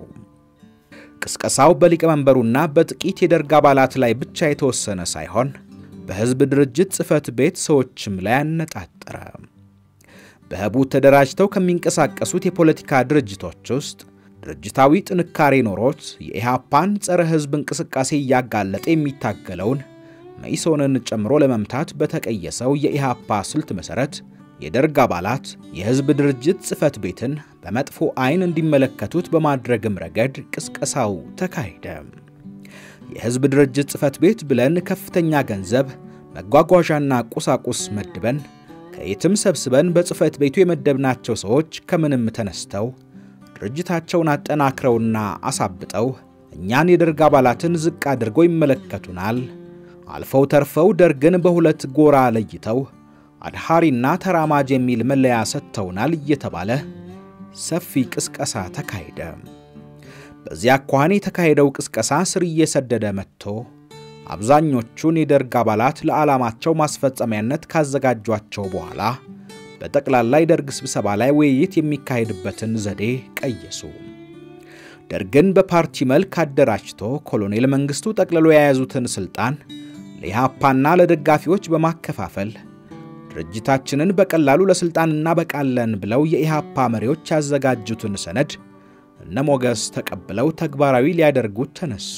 ቅስቀሳው በሊቀመንበሩና በጥቂት የደርግ አባላት ላይ ብቻ የተወሰነ ሳይሆን በሕዝብ ድርጅት ጽሕፈት ቤት ሰዎችም ላይ አነጣጠረ። በህቡ ተደራጅተው ከሚንቀሳቀሱት የፖለቲካ ድርጅቶች ውስጥ ድርጅታዊ ጥንካሬ ኖሮት የኢህአፓን ጸረ ሕዝብ እንቅስቃሴ እያጋለጠ የሚታገለውን መኢሶንን ጨምሮ ለመምታት በተቀየሰው የኢህአፓ ስልት መሠረት የደርግ አባላት የሕዝብ ድርጅት ጽሕፈት ቤትን በመጥፎ ዓይን እንዲመለከቱት በማድረግም ረገድ ቅስቀሳው ተካሄደ። የሕዝብ ድርጅት ጽሕፈት ቤት ብለን ከፍተኛ ገንዘብ መጓጓዣና ቁሳቁስ መድበን ከየትም ሰብስበን በጽሕፈት ቤቱ የመደብናቸው ሰዎች ከምንም ተነስተው ድርጅታቸውን አጠናክረውና አሳብጠው እኛን የደርግ አባላትን ዝቅ አድርገው ይመለከቱናል። አልፈው ተርፈው ደርግን በሁለት ጎራ ለይተው አድሃሪና ተራማጅ የሚል መለያ ሰጥተውናል እየተባለ ሰፊ ቅስቀሳ ተካሄደ። በዚያ አኳኋን የተካሄደው ቅስቀሳ ስር እየሰደደ መጥቶ አብዛኞቹን የደርግ አባላት ለዓላማቸው ማስፈጸሚያነት ካዘጋጇቸው በኋላ በጠቅላላ የደርግ ስብሰባ ላይ ውይይት የሚካሄድበትን ዘዴ ቀየሱ። ደርግን በፓርቲ መልክ አደራጅቶ ኮሎኔል መንግሥቱ ጠቅልሎ የያዙትን ሥልጣን ለኢህአፓና ለደጋፊዎች በማከፋፈል ድርጅታችንን በቀላሉ ለሥልጣን እናበቃለን ብለው የኢህአፓ መሪዎች ያዘጋጁትን ሰነድ እነ ሞገስ ተቀብለው ተግባራዊ ሊያደርጉት ተነሱ።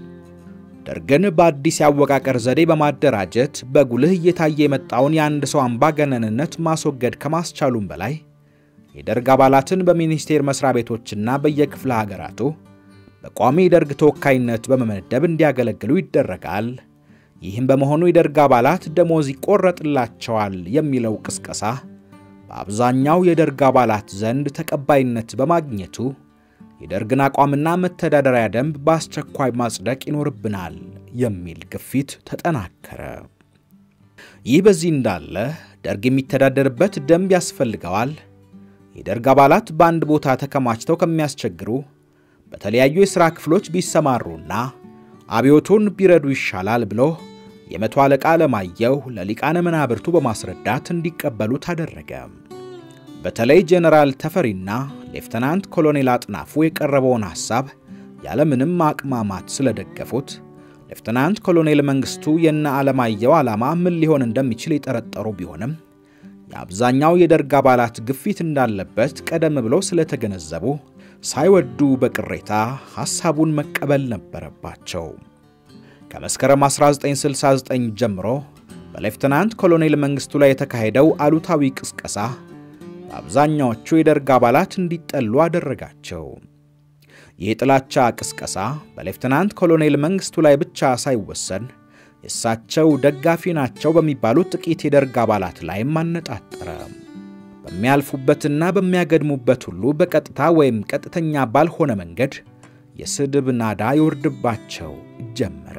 ደርግን በአዲስ የአወቃቀር ዘዴ በማደራጀት በጉልህ እየታየ የመጣውን የአንድ ሰው አምባገነንነት ማስወገድ ከማስቻሉም በላይ የደርግ አባላትን በሚኒስቴር መስሪያ ቤቶችና በየክፍለ ሀገራቱ በቋሚ የደርግ ተወካይነት በመመደብ እንዲያገለግሉ ይደረጋል። ይህም በመሆኑ የደርግ አባላት ደሞዝ ይቆረጥላቸዋል የሚለው ቅስቀሳ በአብዛኛው የደርግ አባላት ዘንድ ተቀባይነት በማግኘቱ የደርግን አቋምና መተዳደሪያ ደንብ በአስቸኳይ ማጽደቅ ይኖርብናል የሚል ግፊት ተጠናከረ። ይህ በዚህ እንዳለ ደርግ የሚተዳደርበት ደንብ ያስፈልገዋል። የደርግ አባላት በአንድ ቦታ ተከማችተው ከሚያስቸግሩ በተለያዩ የሥራ ክፍሎች ቢሰማሩና አብዮቱን ቢረዱ ይሻላል ብሎ የመቶ አለቃ አለማየሁ ለሊቃነ መናብርቱ በማስረዳት እንዲቀበሉት አደረገ። በተለይ ጄኔራል ተፈሪና ሌፍተናንት ኮሎኔል አጥናፉ የቀረበውን ሐሳብ ያለምንም አቅማማት ስለደገፉት ሌፍተናንት ኮሎኔል መንግሥቱ የነ አለማየሁ ዓላማ ምን ሊሆን እንደሚችል የጠረጠሩ ቢሆንም የአብዛኛው የደርግ አባላት ግፊት እንዳለበት ቀደም ብለው ስለተገነዘቡ ሳይወዱ በቅሬታ ሐሳቡን መቀበል ነበረባቸው። ከመስከረም 1969 ጀምሮ በሌፍተናንት ኮሎኔል መንግሥቱ ላይ የተካሄደው አሉታዊ ቅስቀሳ በአብዛኛዎቹ የደርግ አባላት እንዲጠሉ አደረጋቸው። ይህ የጥላቻ ቅስቀሳ በሌፍተናንት ኮሎኔል መንግሥቱ ላይ ብቻ ሳይወሰን የእሳቸው ደጋፊ ናቸው በሚባሉት ጥቂት የደርግ አባላት ላይም አነጣጠረ። በሚያልፉበትና በሚያገድሙበት ሁሉ በቀጥታ ወይም ቀጥተኛ ባልሆነ መንገድ የስድብ ናዳ ይወርድባቸው ጀመረ።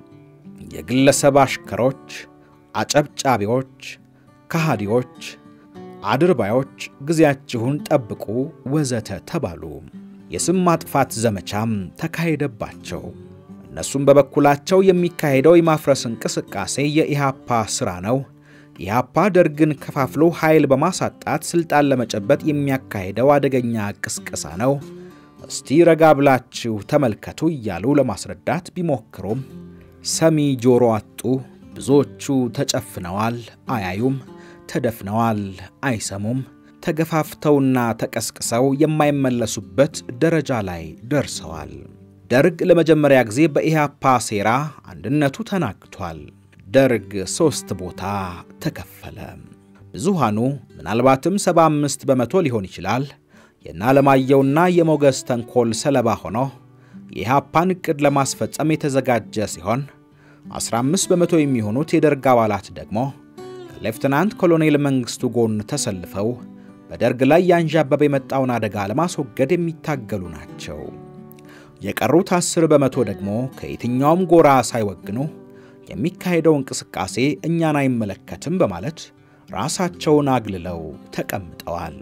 የግለሰብ አሽከሮች፣ አጨብጫቢዎች፣ ከሃዲዎች፣ አድርባዮች፣ ጊዜያችሁን ጠብቁ ወዘተ ተባሉ። የስም ማጥፋት ዘመቻም ተካሄደባቸው። እነሱም በበኩላቸው የሚካሄደው የማፍረስ እንቅስቃሴ የኢሃፓ ሥራ ነው፣ ኢሃፓ ደርግን ከፋፍሎ ኃይል በማሳጣት ሥልጣን ለመጨበጥ የሚያካሄደው አደገኛ ቅስቀሳ ነው፣ እስቲ ረጋ ብላችሁ ተመልከቱ እያሉ ለማስረዳት ቢሞክሩም ሰሚ ጆሮ አጡ። ብዙዎቹ ተጨፍነዋል፣ አያዩም፣ ተደፍነዋል፣ አይሰሙም። ተገፋፍተውና ተቀስቅሰው የማይመለሱበት ደረጃ ላይ ደርሰዋል። ደርግ ለመጀመሪያ ጊዜ በኢህአፓ ሴራ አንድነቱ ተናግቷል። ደርግ ሦስት ቦታ ተከፈለ። ብዙሃኑ ምናልባትም 75 በመቶ ሊሆን ይችላል የእነ አለማየሁና የሞገስ ተንኮል ሰለባ ሆኖ የኢህአፓን ዕቅድ ለማስፈጸም የተዘጋጀ ሲሆን 15 በመቶ የሚሆኑት የደርግ አባላት ደግሞ ከሌፍትናንት ኮሎኔል መንግሥቱ ጎን ተሰልፈው በደርግ ላይ ያንዣበበ የመጣውን አደጋ ለማስወገድ የሚታገሉ ናቸው። የቀሩት 10 በመቶ ደግሞ ከየትኛውም ጎራ ሳይወግኑ የሚካሄደው እንቅስቃሴ እኛን አይመለከትም በማለት ራሳቸውን አግልለው ተቀምጠዋል።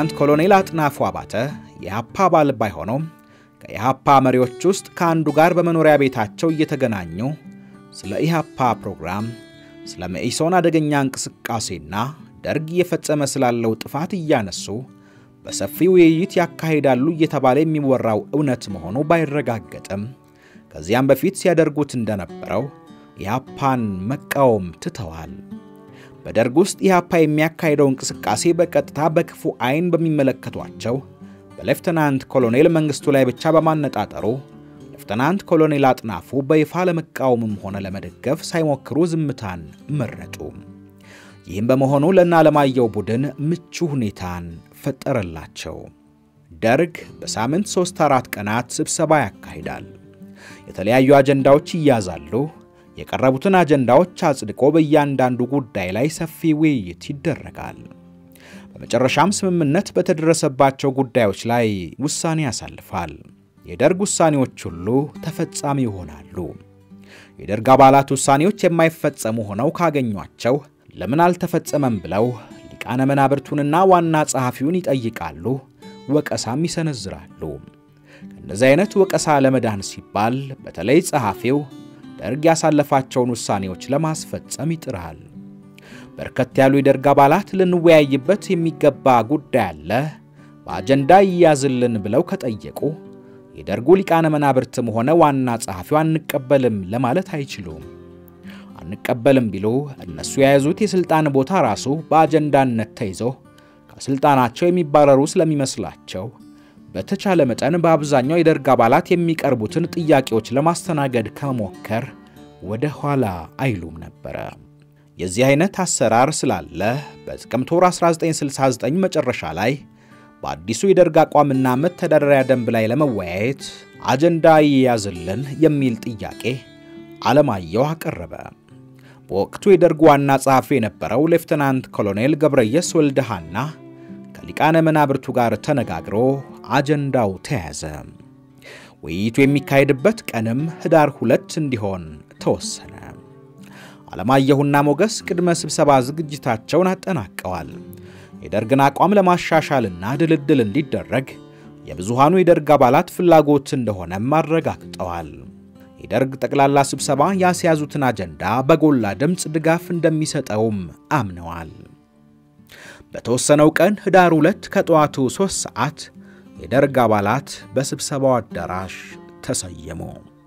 ሌፍተናንት ኮሎኔል አጥናፉ አባተ የኢህአፓ አባል ባይሆነውም ከኢህአፓ መሪዎች ውስጥ ከአንዱ ጋር በመኖሪያ ቤታቸው እየተገናኙ ስለ ኢህአፓ ፕሮግራም፣ ስለ መኢሶን አደገኛ እንቅስቃሴና ደርግ እየፈጸመ ስላለው ጥፋት እያነሱ በሰፊ ውይይት ያካሂዳሉ እየተባለ የሚወራው እውነት መሆኑ ባይረጋገጥም ከዚያም በፊት ሲያደርጉት እንደነበረው ኢህአፓን መቃወም ትተዋል። በደርግ ውስጥ ኢህአፓ የሚያካሂደው እንቅስቃሴ በቀጥታ በክፉ ዓይን በሚመለከቷቸው በሌፍተናንት ኮሎኔል መንግስቱ ላይ ብቻ በማነጣጠሩ ሌፍተናንት ኮሎኔል አጥናፉ በይፋ ለመቃወምም ሆነ ለመደገፍ ሳይሞክሩ ዝምታን መረጡ። ይህም በመሆኑ ለእነ አለማየሁ ቡድን ምቹ ሁኔታን ፈጠረላቸው። ደርግ በሳምንት ሦስት አራት ቀናት ስብሰባ ያካሂዳል። የተለያዩ አጀንዳዎች ይያዛሉ። የቀረቡትን አጀንዳዎች አጽድቆ በእያንዳንዱ ጉዳይ ላይ ሰፊ ውይይት ይደረጋል። በመጨረሻም ስምምነት በተደረሰባቸው ጉዳዮች ላይ ውሳኔ ያሳልፋል። የደርግ ውሳኔዎች ሁሉ ተፈጻሚ ይሆናሉ። የደርግ አባላት ውሳኔዎች የማይፈጸሙ ሆነው ካገኟቸው ለምን አልተፈጸመም ብለው ሊቃነ መናብርቱንና ዋና ጸሐፊውን ይጠይቃሉ፣ ወቀሳም ይሰነዝራሉ። ከእነዚህ አይነት ወቀሳ ለመዳን ሲባል በተለይ ጸሐፊው ደርግ ያሳለፋቸውን ውሳኔዎች ለማስፈጸም ይጥራል። በርከት ያሉ የደርግ አባላት ልንወያይበት የሚገባ ጉዳይ አለ፣ በአጀንዳ ይያዝልን ብለው ከጠየቁ የደርጉ ሊቃነ መናብርትም ሆነ ዋና ጸሐፊው አንቀበልም ለማለት አይችሉም። አንቀበልም ቢሉ እነሱ የያዙት የሥልጣን ቦታ ራሱ በአጀንዳነት ተይዞ ከሥልጣናቸው የሚባረሩ ስለሚመስላቸው በተቻለ መጠን በአብዛኛው የደርግ አባላት የሚቀርቡትን ጥያቄዎች ለማስተናገድ ከመሞከር ወደ ኋላ አይሉም ነበረ። የዚህ አይነት አሰራር ስላለ በጥቅምት ወር 1969 መጨረሻ ላይ በአዲሱ የደርግ አቋምና መተዳደሪያ ደንብ ላይ ለመወያየት አጀንዳ ይያዝልን የሚል ጥያቄ አለማየሁ አቀረበ። በወቅቱ የደርግ ዋና ጸሐፊ የነበረው ሌፍተናንት ኮሎኔል ገብረየስ ወልደሃና ከሊቃነ መናብርቱ ጋር ተነጋግሮ አጀንዳው ተያዘ። ውይይቱ የሚካሄድበት ቀንም ህዳር ሁለት እንዲሆን ተወሰነ። አለማየሁና ሞገስ ቅድመ ስብሰባ ዝግጅታቸውን አጠናቀዋል። የደርግን አቋም ለማሻሻልና ድልድል እንዲደረግ የብዙሃኑ የደርግ አባላት ፍላጎት እንደሆነም አረጋግጠዋል። የደርግ ጠቅላላ ስብሰባ ያስያዙትን አጀንዳ በጎላ ድምፅ ድጋፍ እንደሚሰጠውም አምነዋል። በተወሰነው ቀን ህዳር ሁለት ከጠዋቱ ሦስት ሰዓት የደርግ አባላት በስብሰባው አዳራሽ ተሰየሙ።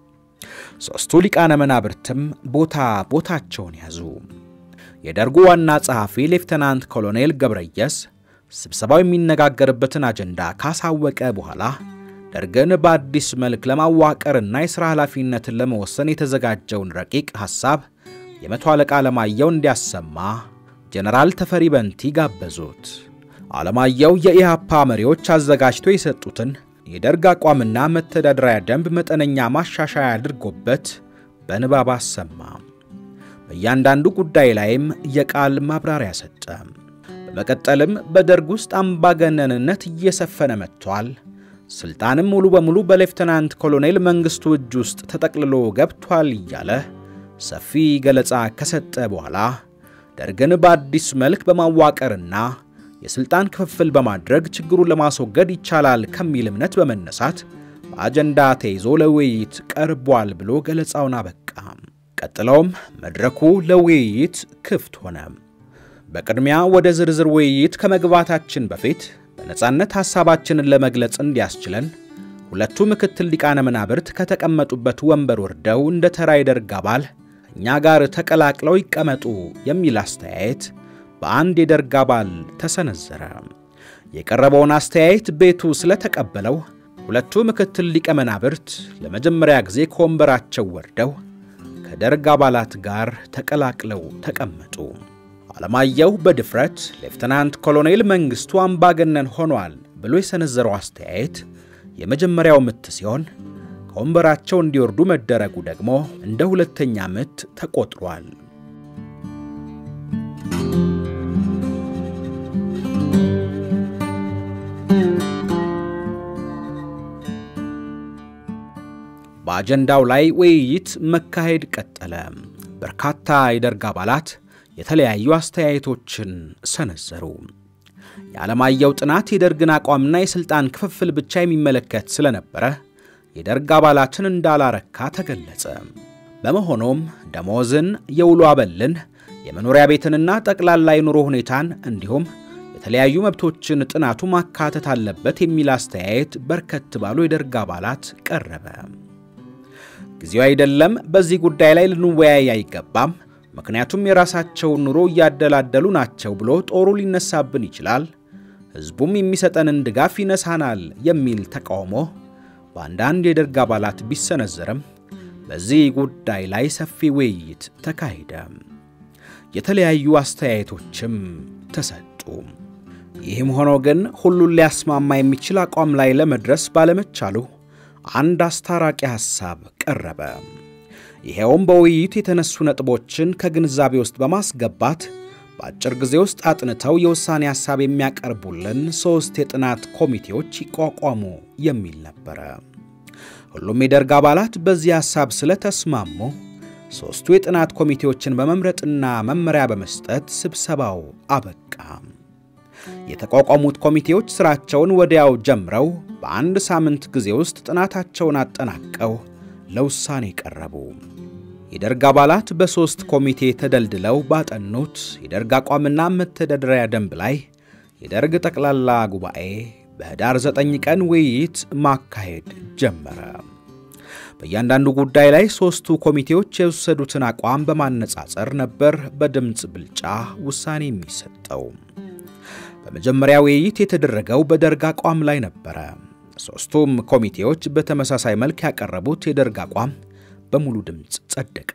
ሦስቱ ሊቃነ መናብርትም ቦታ ቦታቸውን ያዙ። የደርጉ ዋና ጸሐፊ ሌፍተናንት ኮሎኔል ገብረየስ ስብሰባው የሚነጋገርበትን አጀንዳ ካሳወቀ በኋላ ደርግን በአዲስ መልክ ለማዋቀርና የሥራ ኃላፊነትን ለመወሰን የተዘጋጀውን ረቂቅ ሐሳብ የመቶ አለቃ አለማየሁ እንዲያሰማ ጀነራል ተፈሪ በንቲ ጋበዙት። አለማየሁ የኢህአፓ መሪዎች አዘጋጅተው የሰጡትን የደርግ አቋምና መተዳደሪያ ደንብ መጠነኛ ማሻሻያ አድርጎበት በንባብ አሰማ። በእያንዳንዱ ጉዳይ ላይም የቃል ማብራሪያ ሰጠ። በመቀጠልም በደርግ ውስጥ አምባገነንነት እየሰፈነ መጥቷል፣ ስልጣንም ሙሉ በሙሉ በሌፍተናንት ኮሎኔል መንግስቱ እጅ ውስጥ ተጠቅልሎ ገብቷል እያለ ሰፊ ገለጻ ከሰጠ በኋላ ደርግን በአዲስ መልክ በማዋቀርና የሥልጣን ክፍፍል በማድረግ ችግሩን ለማስወገድ ይቻላል ከሚል እምነት በመነሳት በአጀንዳ ተይዞ ለውይይት ቀርቧል ብሎ ገለጻውን አበቃ። ቀጥለውም መድረኩ ለውይይት ክፍት ሆነ። በቅድሚያ ወደ ዝርዝር ውይይት ከመግባታችን በፊት በነጻነት ሐሳባችንን ለመግለጽ እንዲያስችለን ሁለቱ ምክትል ሊቃነ መናብርት ከተቀመጡበት ወንበር ወርደው እንደ ተራ የደርግ አባል እኛ ጋር ተቀላቅለው ይቀመጡ የሚል አስተያየት በአንድ የደርግ አባል ተሰነዘረ። የቀረበውን አስተያየት ቤቱ ስለተቀበለው ሁለቱ ምክትል ሊቀ መናብርት ለመጀመሪያ ጊዜ ከወንበራቸው ወርደው ከደርግ አባላት ጋር ተቀላቅለው ተቀመጡ። አለማየሁ በድፍረት ሌፍተናንት ኮሎኔል መንግስቱ አምባገነን ሆኗል ብሎ የሰነዘረው አስተያየት የመጀመሪያው ምት ሲሆን ከወንበራቸው እንዲወርዱ መደረጉ ደግሞ እንደ ሁለተኛ ምት ተቆጥሯል። በአጀንዳው ላይ ውይይት መካሄድ ቀጠለ። በርካታ የደርግ አባላት የተለያዩ አስተያየቶችን ሰነዘሩ። የዓለማየሁ ጥናት የደርግን አቋምና የሥልጣን ክፍፍል ብቻ የሚመለከት ስለነበረ የደርግ አባላትን እንዳላረካ ተገለጸ። በመሆኑም ደሞዝን፣ የውሎ አበልን፣ የመኖሪያ ቤትንና ጠቅላላ የኑሮ ሁኔታን እንዲሁም የተለያዩ መብቶችን ጥናቱ ማካተት አለበት የሚል አስተያየት በርከት ባሉ የደርግ አባላት ቀረበ። ጊዜው አይደለም፣ በዚህ ጉዳይ ላይ ልንወያይ አይገባም፣ ምክንያቱም የራሳቸውን ኑሮ እያደላደሉ ናቸው ብሎ ጦሩ ሊነሳብን ይችላል፣ ሕዝቡም የሚሰጠንን ድጋፍ ይነሳናል የሚል ተቃውሞ በአንዳንድ የደርግ አባላት ቢሰነዘርም በዚህ ጉዳይ ላይ ሰፊ ውይይት ተካሄደ። የተለያዩ አስተያየቶችም ተሰጡ። ይህም ሆኖ ግን ሁሉን ሊያስማማ የሚችል አቋም ላይ ለመድረስ ባለመቻሉ አንድ አስታራቂ ሐሳብ ቀረበ። ይኸውም በውይይቱ የተነሱ ነጥቦችን ከግንዛቤ ውስጥ በማስገባት በአጭር ጊዜ ውስጥ አጥንተው የውሳኔ ሐሳብ የሚያቀርቡልን ሦስት የጥናት ኮሚቴዎች ይቋቋሙ የሚል ነበረ። ሁሉም የደርግ አባላት በዚህ ሐሳብ ስለተስማሙ ሦስቱ የጥናት ኮሚቴዎችን በመምረጥና መመሪያ በመስጠት ስብሰባው አበቃ። የተቋቋሙት ኮሚቴዎች ሥራቸውን ወዲያው ጀምረው በአንድ ሳምንት ጊዜ ውስጥ ጥናታቸውን አጠናቀው ለውሳኔ ቀረቡ። የደርግ አባላት በሦስት ኮሚቴ ተደልድለው ባጠኑት የደርግ አቋምና መተዳደሪያ ደንብ ላይ የደርግ ጠቅላላ ጉባኤ በኅዳር 9 ቀን ውይይት ማካሄድ ጀመረ። በእያንዳንዱ ጉዳይ ላይ ሦስቱ ኮሚቴዎች የወሰዱትን አቋም በማነጻጸር ነበር በድምፅ ብልጫ ውሳኔ የሚሰጠው። በመጀመሪያ ውይይት የተደረገው በደርግ አቋም ላይ ነበረ። ሦስቱም ኮሚቴዎች በተመሳሳይ መልክ ያቀረቡት የደርግ አቋም በሙሉ ድምፅ ጸደቀ።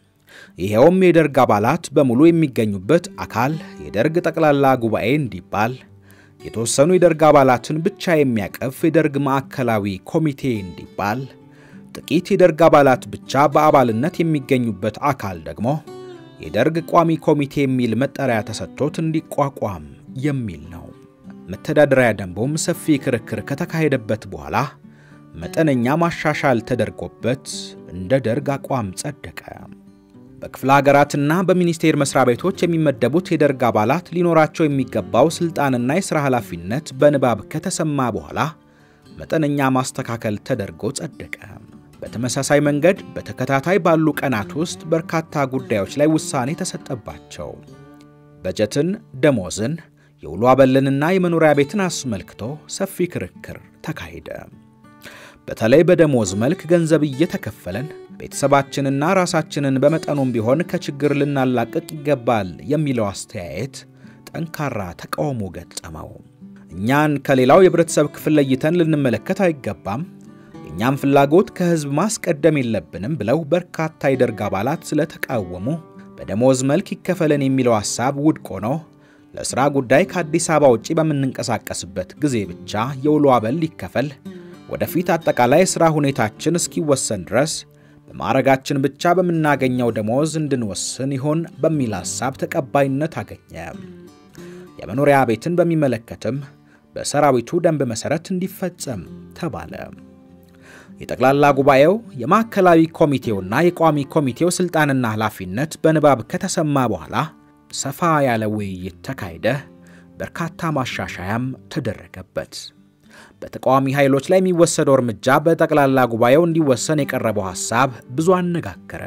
ይኸውም የደርግ አባላት በሙሉ የሚገኙበት አካል የደርግ ጠቅላላ ጉባኤ እንዲባል፣ የተወሰኑ የደርግ አባላትን ብቻ የሚያቀፍ የደርግ ማዕከላዊ ኮሚቴ እንዲባል፣ ጥቂት የደርግ አባላት ብቻ በአባልነት የሚገኙበት አካል ደግሞ የደርግ ቋሚ ኮሚቴ የሚል መጠሪያ ተሰጥቶት እንዲቋቋም የሚል ነው። መተዳደሪያ ደንቡም ሰፊ ክርክር ከተካሄደበት በኋላ መጠነኛ ማሻሻል ተደርጎበት እንደ ደርግ አቋም ጸደቀ። በክፍለ ሀገራትና በሚኒስቴር መስሪያ ቤቶች የሚመደቡት የደርግ አባላት ሊኖራቸው የሚገባው ሥልጣንና የሥራ ኃላፊነት በንባብ ከተሰማ በኋላ መጠነኛ ማስተካከል ተደርጎ ጸደቀ። በተመሳሳይ መንገድ በተከታታይ ባሉ ቀናት ውስጥ በርካታ ጉዳዮች ላይ ውሳኔ ተሰጠባቸው። በጀትን፣ ደሞዝን፣ የውሎ አበልንና የመኖሪያ ቤትን አስመልክቶ ሰፊ ክርክር ተካሄደ። በተለይ በደሞዝ መልክ ገንዘብ እየተከፈለን ቤተሰባችንና ራሳችንን በመጠኑም ቢሆን ከችግር ልናላቅቅ ይገባል የሚለው አስተያየት ጠንካራ ተቃውሞ ገጠመው። እኛን ከሌላው የህብረተሰብ ክፍል ለይተን ልንመለከት አይገባም፣ የእኛም ፍላጎት ከሕዝብ ማስቀደም የለብንም ብለው በርካታ የደርግ አባላት ስለተቃወሙ በደሞዝ መልክ ይከፈለን የሚለው ሐሳብ ውድቅ ሆኖ ለሥራ ጉዳይ ከአዲስ አበባ ውጪ በምንንቀሳቀስበት ጊዜ ብቻ የውሎ አበል ይከፈል፣ ወደፊት አጠቃላይ ሥራ ሁኔታችን እስኪወሰን ድረስ በማዕረጋችን ብቻ በምናገኘው ደሞዝ እንድንወስን ይሆን በሚል ሐሳብ ተቀባይነት አገኘ። የመኖሪያ ቤትን በሚመለከትም በሰራዊቱ ደንብ መሠረት እንዲፈጸም ተባለ። የጠቅላላ ጉባኤው የማዕከላዊ ኮሚቴውና የቋሚ ኮሚቴው ሥልጣንና ኃላፊነት በንባብ ከተሰማ በኋላ ሰፋ ያለ ውይይት ተካሄደ። በርካታ ማሻሻያም ተደረገበት። በተቃዋሚ ኃይሎች ላይ የሚወሰደው እርምጃ በጠቅላላ ጉባኤው እንዲወሰን የቀረበው ሐሳብ ብዙ አነጋገረ።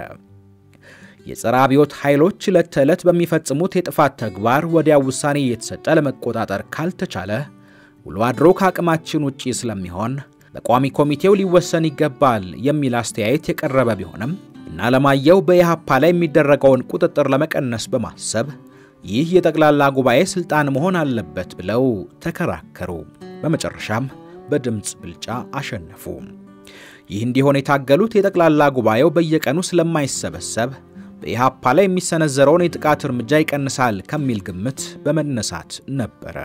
የጸረ አብዮት ኃይሎች ዕለት ተዕለት በሚፈጽሙት የጥፋት ተግባር ወዲያው ውሳኔ እየተሰጠ ለመቆጣጠር ካልተቻለ ውሎ አድሮ ከአቅማችን ውጪ ስለሚሆን በቋሚ ኮሚቴው ሊወሰን ይገባል የሚል አስተያየት የቀረበ ቢሆንም እና አለማየሁ በኢህአፓ ላይ የሚደረገውን ቁጥጥር ለመቀነስ በማሰብ ይህ የጠቅላላ ጉባኤ ሥልጣን መሆን አለበት ብለው ተከራከሩ። በመጨረሻም በድምፅ ብልጫ አሸነፉ። ይህ እንዲሆን የታገሉት የጠቅላላ ጉባኤው በየቀኑ ስለማይሰበሰብ በኢህአፓ ላይ የሚሰነዘረውን የጥቃት እርምጃ ይቀንሳል ከሚል ግምት በመነሳት ነበረ።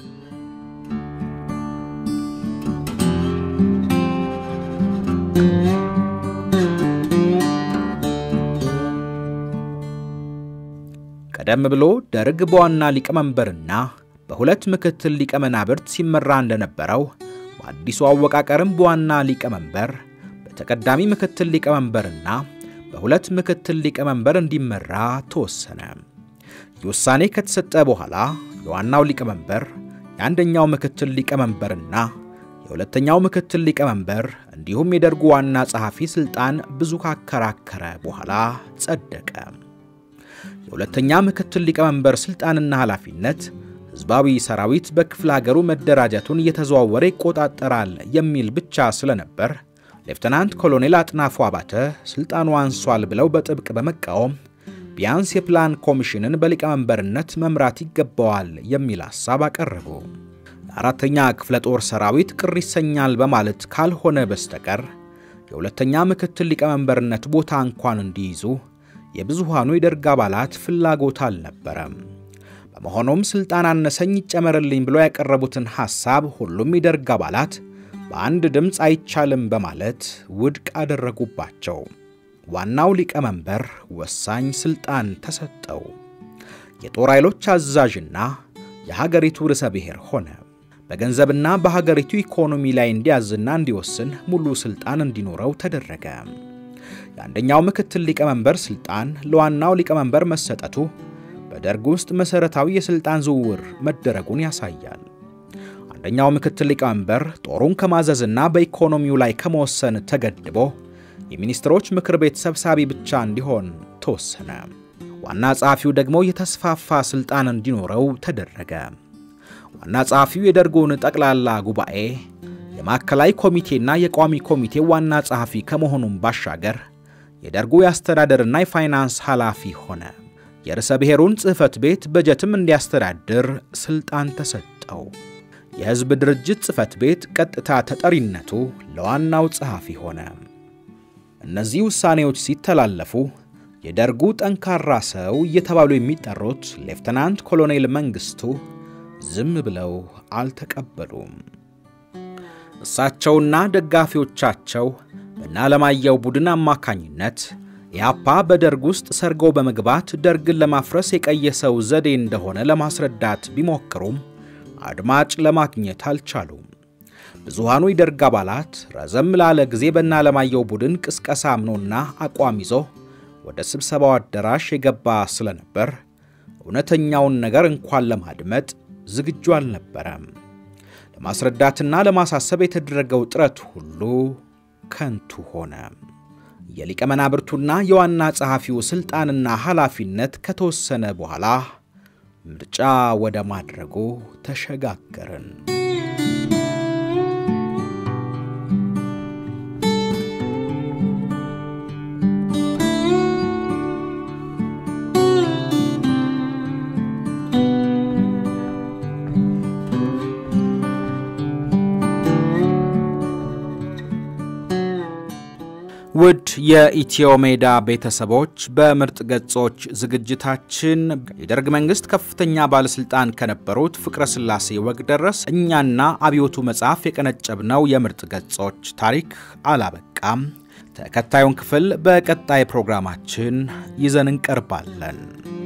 ቀደም ብሎ ደርግ በዋና ሊቀመንበርና በሁለት ምክትል ሊቀመናብርት ሲመራ እንደነበረው በአዲሱ አወቃቀርም በዋና ሊቀመንበር በተቀዳሚ ምክትል ሊቀመንበርና በሁለት ምክትል ሊቀመንበር እንዲመራ ተወሰነ። ይህ ውሳኔ ከተሰጠ በኋላ የዋናው ሊቀመንበር የአንደኛው ምክትል ሊቀመንበርና የሁለተኛው ምክትል ሊቀመንበር እንዲሁም የደርጉ ዋና ጸሐፊ ሥልጣን ብዙ ካከራከረ በኋላ ጸደቀ። የሁለተኛ ምክትል ሊቀመንበር ሥልጣንና ኃላፊነት ሕዝባዊ ሰራዊት በክፍለ ሀገሩ መደራጀቱን እየተዘዋወረ ይቆጣጠራል የሚል ብቻ ስለነበር ሌፍተናንት ኮሎኔል አጥናፉ አባተ ሥልጣኑ አንሷል ብለው በጥብቅ በመቃወም ቢያንስ የፕላን ኮሚሽንን በሊቀመንበርነት መምራት ይገባዋል የሚል ሐሳብ አቀረቡ። የአራተኛ ክፍለ ጦር ሰራዊት ቅር ይሰኛል በማለት ካልሆነ በስተቀር የሁለተኛ ምክትል ሊቀመንበርነት ቦታ እንኳን እንዲይዙ የብዙሃኑ የደርግ አባላት ፍላጎት አልነበረም። በመሆኑም ሥልጣን አነሰኝ ይጨመርልኝ ብሎ ያቀረቡትን ሐሳብ ሁሉም የደርግ አባላት በአንድ ድምፅ አይቻልም በማለት ውድቅ አደረጉባቸው። ዋናው ሊቀመንበር ወሳኝ ሥልጣን ተሰጠው። የጦር ኃይሎች አዛዥና የሀገሪቱ ርዕሰ ብሔር ሆነ። በገንዘብና በሀገሪቱ ኢኮኖሚ ላይ እንዲያዝና እንዲወስን ሙሉ ሥልጣን እንዲኖረው ተደረገ። የአንደኛው ምክትል ሊቀመንበር ሥልጣን ለዋናው ሊቀመንበር መሰጠቱ በደርግ ውስጥ መሠረታዊ የሥልጣን ዝውውር መደረጉን ያሳያል። አንደኛው ምክትል ሊቀመንበር ጦሩን ከማዘዝና በኢኮኖሚው ላይ ከመወሰን ተገድቦ የሚኒስትሮች ምክር ቤት ሰብሳቢ ብቻ እንዲሆን ተወሰነ። ዋና ጸሐፊው ደግሞ የተስፋፋ ሥልጣን እንዲኖረው ተደረገ። ዋና ጸሐፊው የደርጉን ጠቅላላ ጉባኤ የማዕከላዊ ኮሚቴና የቋሚ ኮሚቴ ዋና ጸሐፊ ከመሆኑም ባሻገር የደርጉ የአስተዳደርና የፋይናንስ ኃላፊ ሆነ። የርዕሰ ብሔሩን ጽሕፈት ቤት በጀትም እንዲያስተዳድር ሥልጣን ተሰጠው። የሕዝብ ድርጅት ጽሕፈት ቤት ቀጥታ ተጠሪነቱ ለዋናው ጸሐፊ ሆነ። እነዚህ ውሳኔዎች ሲተላለፉ የደርጉ ጠንካራ ሰው እየተባሉ የሚጠሩት ሌፍተናንት ኮሎኔል መንግሥቱ ዝም ብለው አልተቀበሉም። እሳቸውና ደጋፊዎቻቸው በእነ አለማየሁ ቡድን አማካኝነት ኢህአፓ በደርግ ውስጥ ሰርገው በመግባት ደርግን ለማፍረስ የቀየሰው ዘዴ እንደሆነ ለማስረዳት ቢሞክሩም አድማጭ ለማግኘት አልቻሉም። ብዙሃኑ የደርግ አባላት ረዘም ላለ ጊዜ በእነ አለማየሁ ቡድን ቅስቀሳ አምኖና አቋም ይዞ ወደ ስብሰባው አዳራሽ የገባ ስለነበር እውነተኛውን ነገር እንኳን ለማድመጥ ዝግጁ አልነበረም። ለማስረዳትና ለማሳሰብ የተደረገው ጥረት ሁሉ ከንቱ ሆነ። የሊቀመናብርቱና የዋና ጸሐፊው ሥልጣንና ኃላፊነት ከተወሰነ በኋላ ምርጫ ወደ ማድረጉ ተሸጋገርን። ውድ የኢትዮ ሜዳ ቤተሰቦች በምርጥ ገጾች ዝግጅታችን የደርግ መንግስት ከፍተኛ ባለስልጣን ከነበሩት ፍቅረ ሥላሴ ወግደረስ እኛና አብዮቱ መጽሐፍ የቀነጨብነው የምርጥ ገጾች ታሪክ አላበቃም። ተከታዩን ክፍል በቀጣይ ፕሮግራማችን ይዘን እንቀርባለን።